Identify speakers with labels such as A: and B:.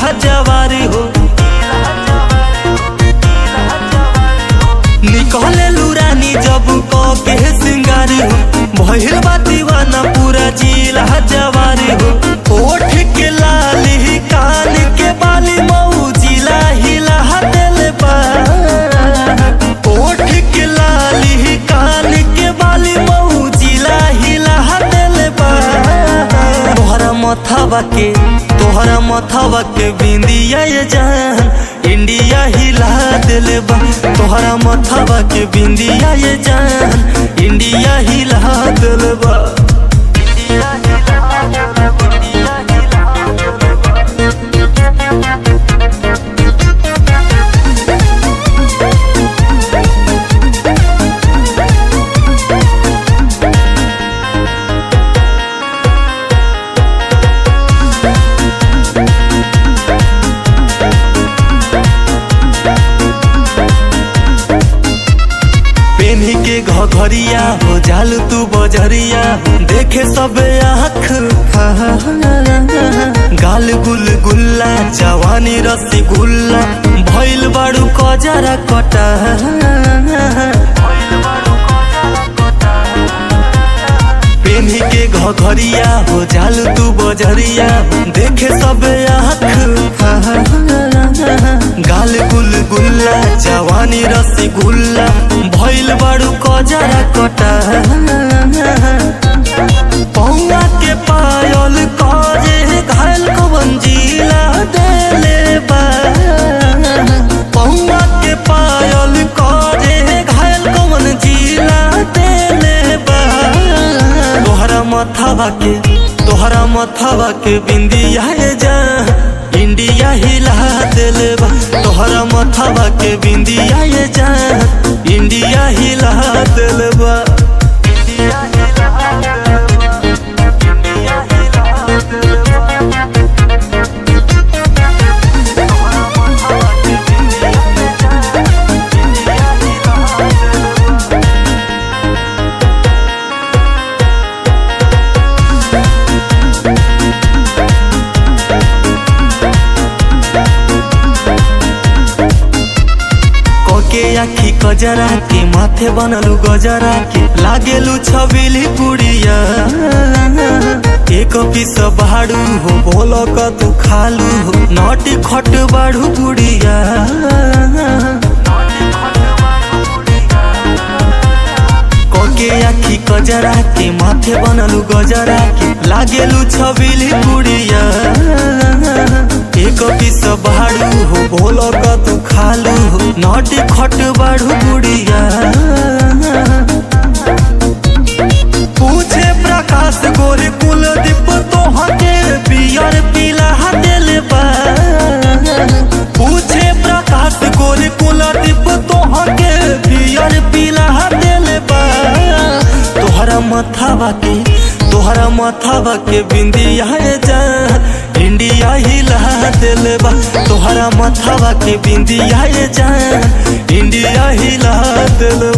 A: जवारी हो निकले लुरानी जब क के सिंगारी हो भइल बा दीवाना पूरा जिला जवारी हो ओठ के लाली कान के बाली मऊ जिला हिला दिल बा ओठ के लाली कान के बाली मऊ जिला हिला दिल बा तोहरा मथावा के तोहरा मथावा के बिंदिया ये जान इंडिया हिला दिल बा तोहरा मथावा के बिंदिया ये जान इंडिया हिला दिल बा इंडिया हिला दिल बा, इंडिया हिला दिल बा। पेन्ही के घघरिया हो जाल तू बजरिया देखे सब आँख गाल गुल गुल्ला जवानी रसी गुल्ला भइल बाड़ू कजरा कटा पेन्ही के घघरिया हो जाल तू बजरिया देखे सब आँख गाल गुल गुल्ला जवानी रसी गुल्ला भइल बाड़ू कजरा कटा पौआ के पायल काजे घायल कवन जिला देले बा पौआ के पायल काजे घायल कवन जिला देले बा तोहरा मथावा के तोहरा मथावा के बिंदिया जा इंडिया हिला दिल बा तोहरा मथावा के बिंदिया ये जा इंडिया हिला दिल बा इंडिया हिला दिल बा इंडिया हिला दिल बा तोहरा मथावा के बिंदिया ये जा इंडिया हिला दिल बा कोके आखी कजरा के माथे बनलू गजरा के लागेलू छबिली पुड़िया एक पीस बाड़ू हो बोलो क तू खालू हो नटी खट बाड़ू पुड़िया कोके आखी कजरा के माथे बनलू गजरा के लागेलू छबिली पुड़िया एक पीस बाड़ू हो बोलो क तू खालू हो नटी खट बाड़ू पुड़िया पूछे प्रकाश गोरे कुलदीप तोहके पियर पीला दिल बा पूछे प्रकाश गोरे कुलदीप तोहके पियर पीला दिल बा तोहरा मथावा के तोहरा मथावा के बिंदिया जा इंडिया हिला दिल बा तोहरा मथावा के बिंदिया जा इंडिया हिला दिल